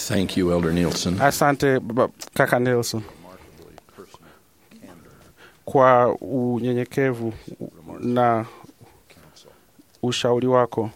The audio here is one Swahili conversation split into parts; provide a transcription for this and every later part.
Thank you, Elder Nielsen. Asante baba- kaka Nelson kwa unyenyekevu na ushauri wako.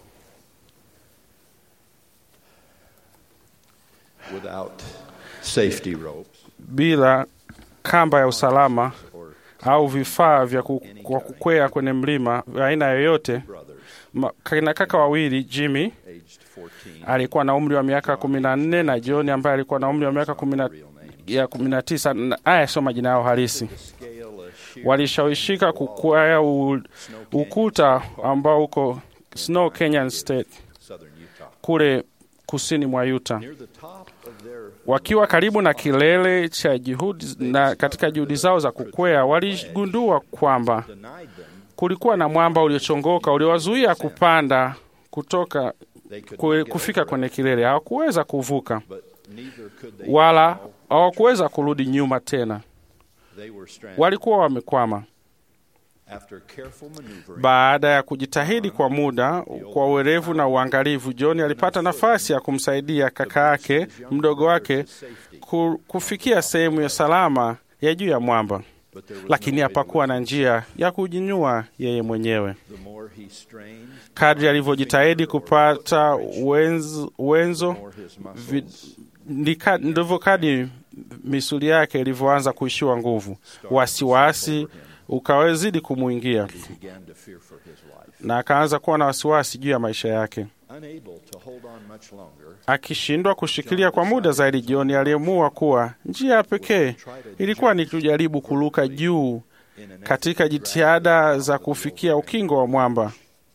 Without safety ropes Bila kamba ya usalama or au vifaa vya ku- kwa kukwea kwenye mlima vya aina yoyote, brothers ma- kina kaka wawili Jimmy aged 14, alikuwa na umri wa miaka kumi na nne na John ambaye alikuwa na umri wa miaka kumi na real name. ya kumi na tisa. Na- Haya sio majina yao halisi. Scale a sheer Walishawishika kukwea u- ukuta ambao uko Snow Canyon State southern Utah. kule kusini mwa Utah. Near the top of their Wakiwa karibu na kilele cha juhudi na katika juhudi zao za kukwea, waligundua kwamba denied them, kulikuwa na mwamba uliochongoka uliowazuia kupanda kutoka they could kue- not get kufika over kwenye kilele. Hawakuweza kuvuka it, but neither could they wala now. hawakuweza kurudi nyuma tena, They were stranded. walikuwa wamekwama. After careful maneuvering, Baada ya kujitahidi kwa muda kwa uwerevu na uangalifu, John alipata nafasi ya kumsaidia kaka yake mdogo wake ku- kufikia sehemu ya salama ya juu ya mwamba, but there was lakini no way hapakuwa na njia ya kujinyua yeye mwenyewe. The more he strained, Kadri alivyojitahidi kupata wenzo, wenzo the more his muscles vi- ndika- ndivyo kadri misuli yake ilivyoanza kuishiwa nguvu. Wasiwasi ukawezidi kumwingia began to fear for his life. na akaanza kuwa na wasiwasi juu ya maisha yake. Unable to hold on much longer, Akishindwa kushikilia kwa muda zaidi, John aliamua kuwa njia ya pekee ilikuwa ni kujaribu kuruka juu in an katika jitihada za kufikia ukingo wa mwamba.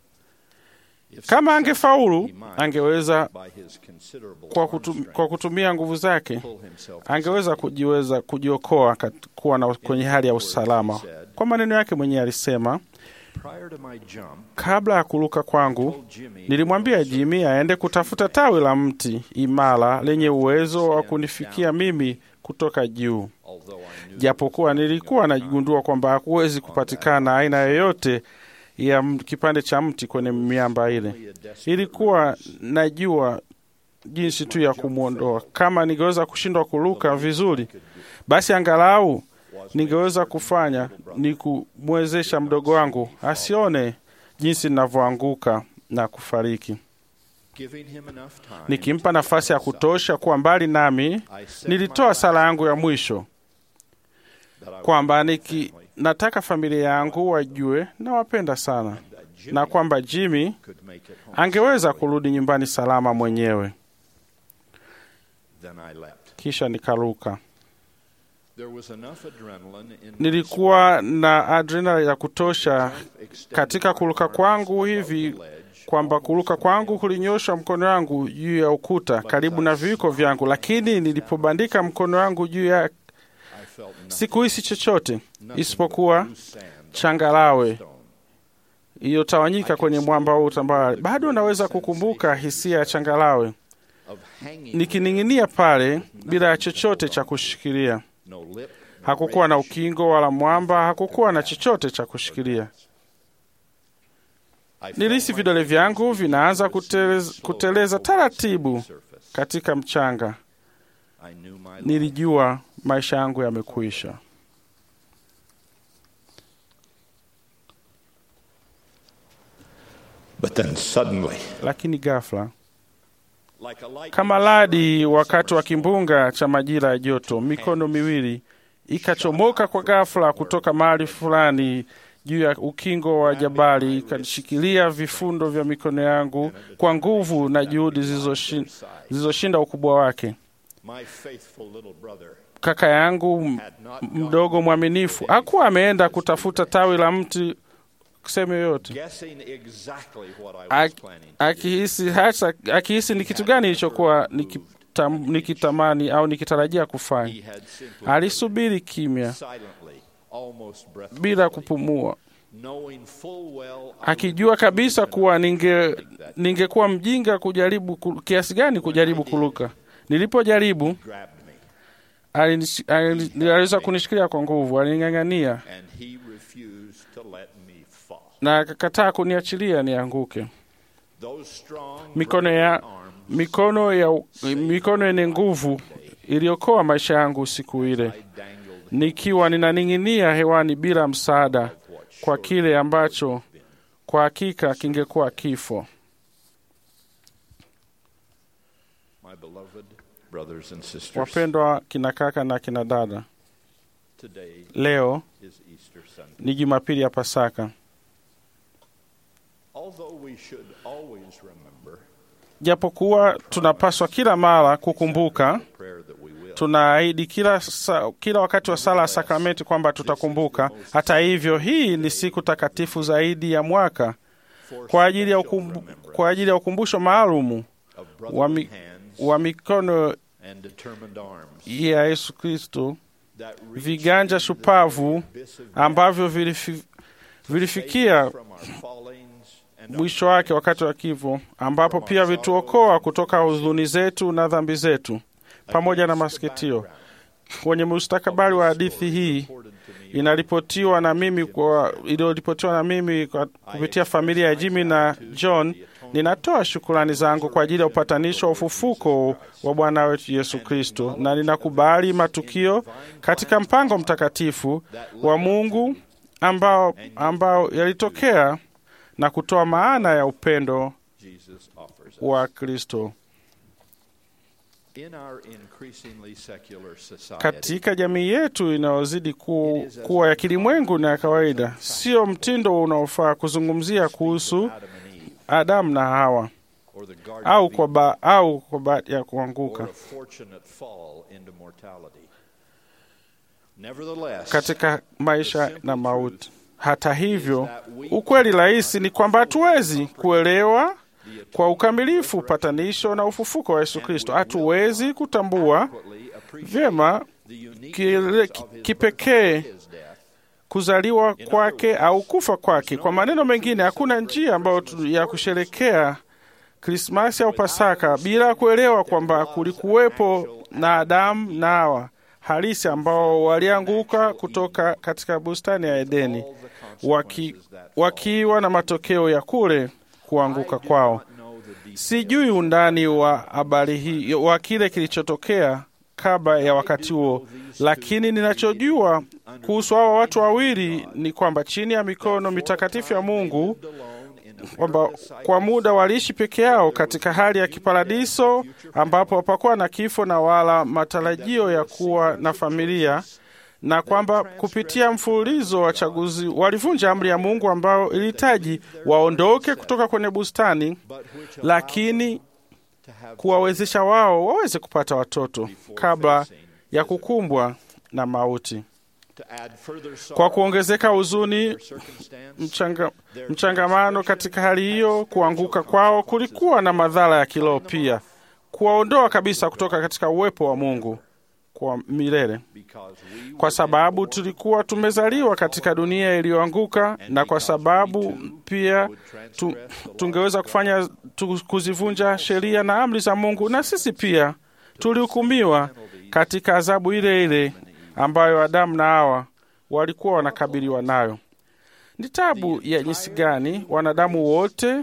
Kama angefaulu, angeweza by his considerable kwa, arm kutum, strength, kwa kutumia nguvu zake pull himself angeweza kujiweza kujiokoa kat- kuwa na, kwenye hali ya usalama. Kwa maneno yake mwenyewe alisema, prior to my jump, kabla ya kuruka kwangu told Jimmy nilimwambia Jimmy aende kutafuta tawi la mti imara lenye uwezo wa kunifikia mimi kutoka juu, although I knew japokuwa nilikuwa najigundua kwamba hakuwezi kupatikana aina yoyote ya m- kipande cha mti kwenye miamba ile. only a desperate Ilikuwa najua jinsi tu ya kumwondoa. Kama ningeweza kushindwa kuruka vizuri, basi angalau ningeweza kufanya ni kumwezesha mdogo wangu asione jinsi ninavyoanguka na kufariki, giving him enough time, nikimpa nafasi ya kutosha kuwa mbali nami. I said Nilitoa sala yangu ya mwisho that I kwamba niki, nataka familia yangu wajue nawapenda sana that Jimmy na kwamba Jimmy could make it home. angeweza kurudi nyumbani salama mwenyewe. Then I leapt. Kisha nikaruka. There was enough adrenaline in my Nilikuwa na adrenali ya kutosha strength extended katika my kuruka arms kwangu above hivi the ledge, kwamba kuruka kwangu kulinyosha mkono wangu juu ya ukuta karibu na viwiko vyangu, lakini nilipobandika mkono wangu juu ya I felt nothing, sikuhisi chochote nothing isipokuwa but loose sand on changarawe stone. iliyotawanyika kwenye mwamba huu tambarare. Bado naweza kukumbuka hisia ya changarawe Of hanging nikining'inia pale bila ya chochote cha kushikilia. no lip, no Hakukuwa na ridge. ukingo wala mwamba, hakukuwa na chochote cha kushikilia. I felt Nilihisi my vidole fingers vyangu begin vinaanza to kuteleza, slowly kuteleza over the taratibu surface. katika mchanga. I knew my life Nilijua maisha yangu yamekwisha. But then suddenly, Lakini ghafla, like a lightning kama radi wakati wa kimbunga cha majira ya joto, mikono miwili ikachomoka kwa ghafla kutoka mahali fulani juu ya ukingo wa jabali, ikashikilia vifundo vya mikono yangu kwa nguvu na juhudi zilizoshin- zilizoshinda ukubwa wake. my faithful little brother Kaka yangu m- had not gone mdogo mwaminifu hakuwa ameenda kutafuta tawi la mti sehemu yoyote, guessing exactly what I was Ak- planning to do. akihisi hasa akihisi ni kitu gani ilichokuwa nikitam, nikitamani au nikitarajia kufanya. He had simply Alisubiri kimya silently, almost breathlessly, bila kupumua, knowing full well akijua kabisa kuwa ninge ningekuwa mjinga kujaribu ku- kiasi gani kujaribu kuruka. Nilipojaribu grabbed me alinish- alini- aliweza kunishikilia kwa nguvu, alining'ang'ania and he refused to let me fall. na akakataa kuniachilia nianguke. Those strong Mikono ya- broken arms mikono ya mikono yenye nguvu iliokoa maisha yangu siku ile, I dangled nikiwa ninaning'inia hewani bila msaada kwa kile ambacho kwa hakika kingekuwa kifo. my beloved brothers and sisters. Wapendwa kina kaka na kina dada, Today leo is Easter Sunday. ni Jumapili ya Pasaka. Although we should always remember Japokuwa tunapaswa kila mara kukumbuka, prayer that we will. tunaahidi kila, sa, kila wakati wa sala ya sakramenti kwamba tutakumbuka. Hata hivyo, hii ni siku takatifu zaidi ya mwaka for kwa ajili ya, special ukumbu, remembrance kwa ajili ya ukumbusho maalumu of wa, brotherly mi, hands wa mikono and determined arms ya Yesu Kristo, that reach viganja into the shupavu abyss of death, ambavyo vilifi, save vilifikia us from our fallings and our mwisho wake wakati wa kifo, ambapo pia vituokoa kutoka huzuni zetu na dhambi zetu pamoja na Against the masikitio. background Kwenye mustakabali wa hadithi hii reported to me inaripotiwa na mimi kwa iliyoripotiwa na mimi kwa, kupitia familia ya Jimmy na John. Ninatoa shukrani zangu kwa ajili ya upatanisho wa ufufuko wa Bwana wetu Yesu Kristo, na ninakubali matukio katika mpango mtakatifu wa Mungu ambao, ambao yalitokea na kutoa maana ya upendo Jesus offers us. wa Kristo In our increasingly secular society, katika jamii yetu inayozidi ku, kuwa ya kilimwengu na ya kawaida. Sio mtindo unaofaa kuzungumzia kuhusu Adam and Eve, Adamu na Hawa or the Garden au of kwa, Eden, ba, au kwa bahati ya or kuanguka a fortunate fall into mortality. Nevertheless, katika maisha na mauti. Hata hivyo, ukweli rahisi ni kwamba hatuwezi kuelewa kwa ukamilifu upatanisho na ufufuko wa Yesu Kristo. Hatuwezi kutambua adequately appreciate vyema the uniqueness kile of his kipekee birth and his death, kuzaliwa kwake au kufa kwake. Kwa maneno mengine, hakuna njia ambayo tu- ya kusherekea Krismasi au Pasaka bila kuelewa kwamba kulikuwepo na Adamu na Hawa halisi ambao walianguka kutoka katika bustani ya Edeni all the waki, consequences that wakiwa na matokeo ya kule kuanguka kwao. know the details. Sijui undani wa habari hii wa kile kilichotokea kabla ya wakati huo, lakini ninachojua kuhusu hawa watu wawili ni kwamba chini ya mikono mitakatifu ya Mungu kwamba kwa muda waliishi peke yao katika hali ya kiparadiso ambapo hapakuwa na kifo na wala matarajio ya kuwa na familia, na kwamba kupitia mfululizo wa chaguzi walivunja amri ya Mungu ambao ilihitaji waondoke kutoka kwenye bustani, lakini kuwawezesha wao waweze kupata watoto kabla ya kukumbwa na mauti. Kwa kuongezeka huzuni mchanga, mchangamano katika hali hiyo, kuanguka kwao kulikuwa na madhara ya kiroho pia, kuwaondoa kabisa kutoka katika uwepo wa Mungu kwa milele, kwa sababu tulikuwa tumezaliwa katika dunia iliyoanguka, na kwa sababu pia tu, tungeweza kufanya tu, kuzivunja sheria na amri za Mungu, na sisi pia tulihukumiwa katika adhabu ile ile ambayo Adamu na Hawa walikuwa wanakabiliwa nayo. Ni tabu ya jinsi gani wanadamu wote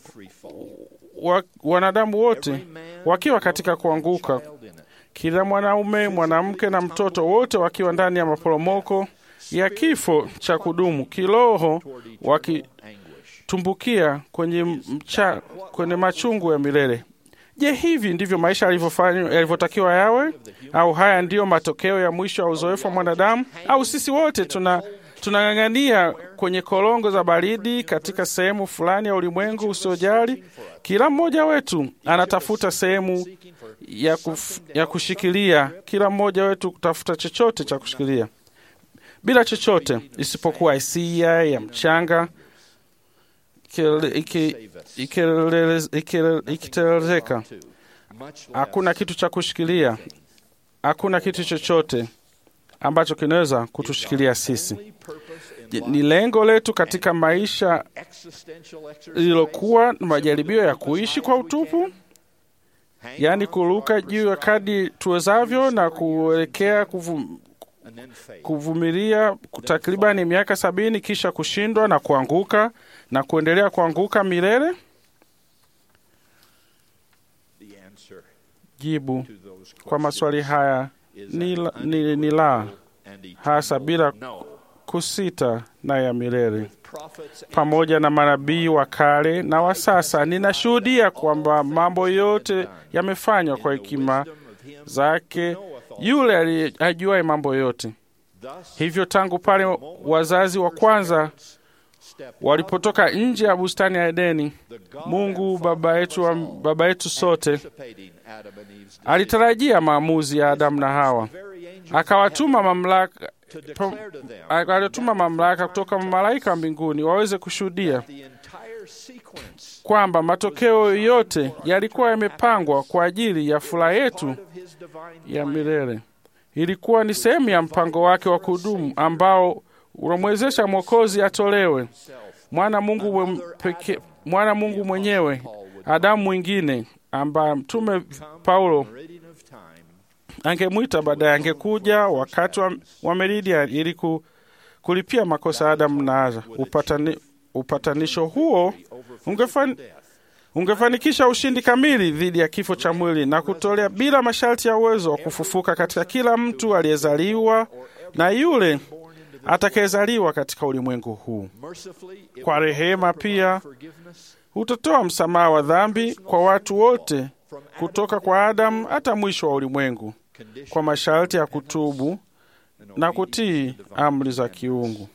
wa, wanadamu wote wakiwa katika kuanguka, kila mwanaume, mwanamke na mtoto, wote wakiwa ndani ya maporomoko ya kifo cha kudumu kiroho, wakitumbukia kwenye, mcha, kwenye machungu ya milele. Je, hivi ndivyo maisha yalivyotakiwa yawe? Au haya ndiyo matokeo ya mwisho wa uzoefu wa mwanadamu? Au sisi wote tuna tunang'ang'ania kwenye korongo za baridi katika sehemu fulani ya ulimwengu usiojali? Kila mmoja wetu anatafuta sehemu ya, kuf, ya kushikilia. Kila mmoja wetu kutafuta chochote cha kushikilia, bila chochote isipokuwa hisia ya mchanga ikitelezeka. Hakuna kitu cha kushikilia, hakuna kitu chochote ambacho kinaweza kutushikilia sisi. Ni lengo letu katika maisha lililokuwa na majaribio ya kuishi kwa utupu, yaani kuruka juu ya kadi tuwezavyo na kuelekea kuvum, kuvumilia takribani miaka sabini, kisha kushindwa na kuanguka na kuendelea kuanguka milele. answer Jibu to those kwa maswali questions haya is ni an la, ni, ni la and eternal hasa bila no. kusita na ya milele. With prophets and Pamoja na manabii wa kale na wa sasa, ninashuhudia kwamba mambo yote yamefanywa kwa in the hekima wisdom of him zake who knoweth all yule aliye- ajuaye mambo yote. Thus, Hivyo tangu pale wazazi wa kwanza step walipotoka nje ya bustani ya Edeni, the God Mungu and Father baba yetu, wa, of us all, baba yetu sote anticipating Adam and Eve's decision, alitarajia maamuzi ya Adamu na Hawa, the very angels akawatuma of heaven mamlaka to declare to them aliwatuma mamlaka kutoka malaika wa mbinguni waweze kushuhudia the entire sequence kwamba matokeo yote yalikuwa yamepangwa kwa ajili ya furaha yetu part of his divine ya plan milele. Ilikuwa ni sehemu ya mpango wake wa kudumu ambao unamwezesha Mwokozi atolewe himself. mwana Mungu mwe- peke, mwana Mungu mwenyewe, Adamu mwingine ambaye mtume Paulo Meridian of time angemwita baadaye, angekuja wakati wa, wa Meridian ili ku, kulipia makosa ya Adamu na Hawa. Upatani, upatanisho huo over ungefan, death ungefanikisha ushindi kamili dhidi ya kifo cha mwili na kutolea bila masharti ya uwezo wa kufufuka katika kila mtu aliyezaliwa na yule atakayezaliwa katika ulimwengu huu. mercifully it Kwa will rehema also provide pia forgiveness utatoa msamaha wa dhambi kwa watu wote from kutoka kwa Adamu hata mwisho wa ulimwengu, condition kwa masharti ya kutubu and na obedience kutii to divine amri za commandments. kiungu.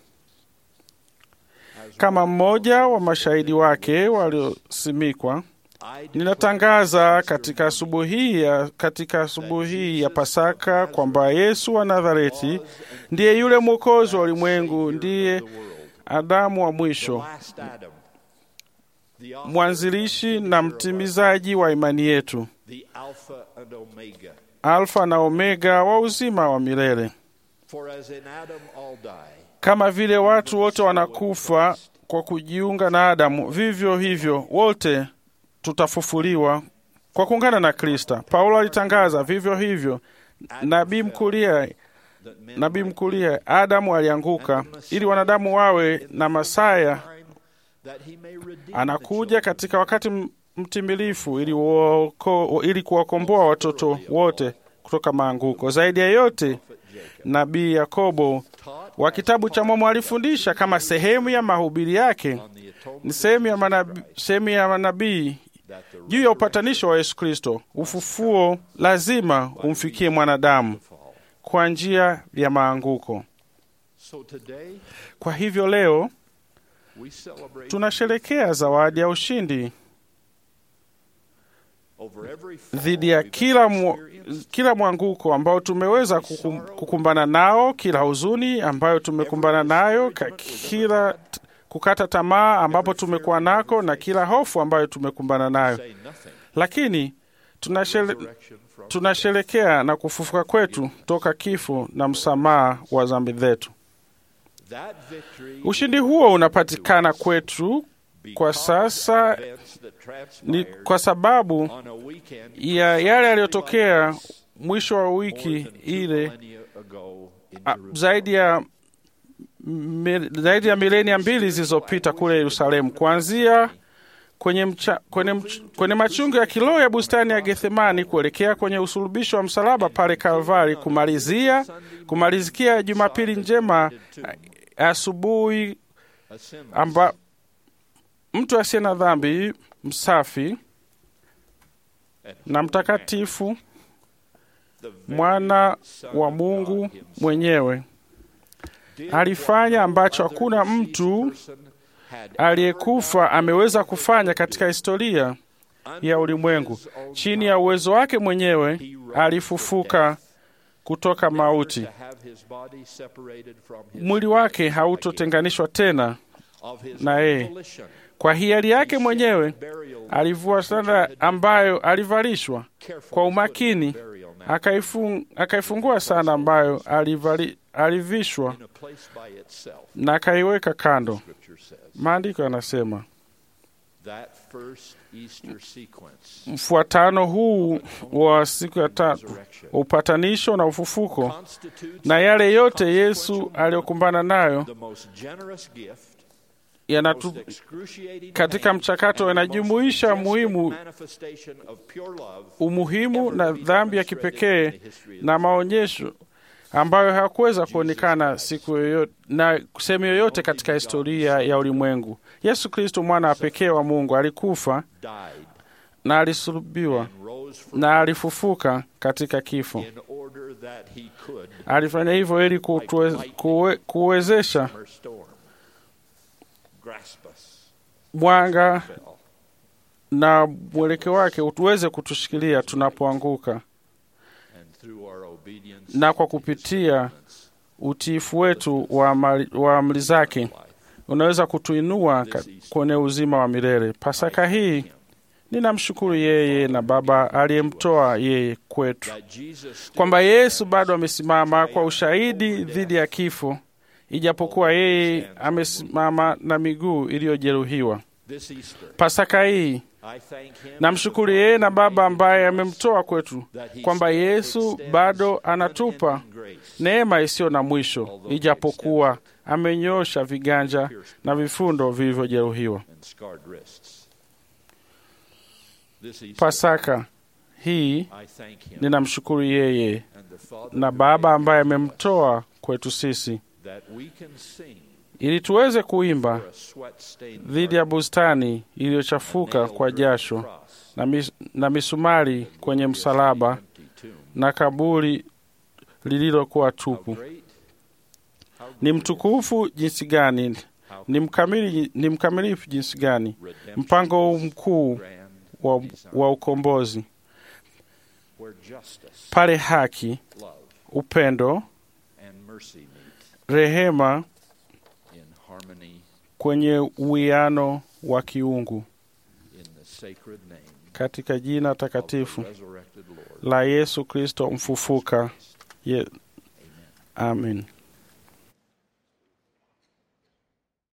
As Kama one mmoja wa mashahidi wake waliosimikwa, I declare ninatangaza katika asubuhi hii ya, katika asubuhi hii ya Pasaka kwamba Yesu wa Nazareti ndiye yule mwokozi wa ulimwengu, ndiye the world, Adamu wa the mwisho, last Adam, the author, mwanzilishi na mtimizaji wa imani yetu, the Alpha and Omega. Alfa na Omega wa uzima wa milele. For as in Adam all die, Kama vile watu wote wanakufa kwa kujiunga na Adamu, vivyo hivyo wote tutafufuliwa kwa kuungana na Kristo. Paulo alitangaza vivyo hivyo, nabii mkulia that men nabii mkulia Adamu alianguka ili wanadamu wawe na Masaya time that he may redeem the anakuja children katika wakati m- mtimilifu ili, uoko, ili kuwakomboa watoto wote kutoka maanguko. Zaidi ya yote, of Jacob. nabii Yakobo Taught wa kitabu cha Mormoni alifundisha kama sehemu ya mahubiri yake, on the atonement ni sehemu ya of manabii, Christ, sehemu ya manabii that the juu ya upatanisho wa Yesu Kristo. Ufufuo lazima umfikie mwanadamu fall. kwa njia ya maanguko. So today Kwa hivyo leo we celebrate tunasherekea zawadi ya ushindi over every fall dhidi ya we've kila, mu, experienced, kila mwanguko ambao tumeweza kukum, kukumbana nao, kila huzuni ambayo tumekumbana nayo, ka, kila t- kukata tamaa ambapo tumekuwa nako na kila hofu ambayo tumekumbana nayo, say nothing. lakini tunashere, Resurrection from tunasherekea na kufufuka kwetu toka kifo na msamaha wa dhambi zetu. that victory Ushindi huo unapatikana kwetu kwa because sasa of events that ni transpired kwa sababu on a weekend ya yale yaliyotokea mwisho wa more wiki than two ile millennia ago in a, Jerusalem. zaidi ya mi, zaidi ya milenia mbili zilizopita kule Yerusalemu, kuanzia kwenye, mcha, kwenye, mch, kwenye machungu ya kiroho ya bustani ya Gethsemani kuelekea kwenye usulubisho wa msalaba pale Kalvari, kumalizia kumalizikia Jumapili njema a- asubuhi Assemblies amba mtu asiye na dhambi msafi and na mtakatifu the very mwana Son wa of Mungu God himself mwenyewe did alifanya what no ambacho other hakuna deceased mtu person had aliyekufa ever ameweza done. kufanya katika historia Under ya ulimwengu. his own Chini ya power, uwezo wake mwenyewe he rose alifufuka from death, kutoka never mauti. to have his body separated from his Mwili wake hautotenganishwa tena of his na own yeye. volition. Kwa hiari yake He mwenyewe shed burial alivua sanda ambayo alivalishwa carefully kwa put umakini, burial now akaifung, akaifungua sanda ambayo alivali, alivishwa in a place by itself. na akaiweka kando. Scripture says Maandiko yanasema that first Easter sequence mfuatano huu wa siku ya tatu, resurrection upatanisho na ufufuko constitutes na yale yote consequential Yesu moment, aliyokumbana nayo the most generous gift yanatu, most excruciating katika pain mchakato and the most yanajumuisha majestic muhimu manifestation of pure love umuhimu ever na to be dhambi ya demonstrated kipekee in the history of the na maonyesho ambayo hayakuweza kuonekana siku yoyote na sehemu yoyote katika historia ya ulimwengu. Yesu Kristo, mwana wa pekee wa Mungu, alikufa died na alisulubiwa and rose from na alifufuka katika kifo. in order that he could Alifanya hivyo ili kutue, kuwe, kuwezesha summer storm grasp us mwanga fell na mwelekeo wake utuweze kutushikilia tunapoanguka, and through our obedience na kwa to his kupitia commandments, utiifu wetu wa amri, wa amri zake life. unaweza kutuinua ka- kwenye uzima wa milele. Pasaka hii ninamshukuru yeye na Baba aliyemtoa yeye kwetu, That Jesus still kwamba Yesu bado amesimama kwa ushahidi dhidi ya kifo, ijapokuwa yeye amesimama na miguu iliyojeruhiwa. this Easter Pasaka hii I thank him namshukuru yeye na Baba ambaye amemtoa kwetu, that he kwamba still Yesu extends bado anatupa unending grace neema isiyo na mwisho, ijapokuwa amenyoosha viganja na vifundo vilivyojeruhiwa. and scarred wrists. This Easter, Pasaka hii I thank him ninamshukuru yeye and the Father na who Baba gave ambaye us amemtoa kwetu sisi, that we can sing ili tuweze kuimba for a sweat-stained dhidi ya bustani iliyochafuka kwa jasho na, mis, na misumari kwenye msalaba na kaburi lililokuwa tupu. Ni mtukufu jinsi gani, ni mkamili, ni mkamilifu jinsi gani mpango huu mkuu wa, wa ukombozi, pale haki, upendo, rehema kwenye uwiano wa kiungu katika jina takatifu la Yesu Kristo mfufuka. Ye, amen.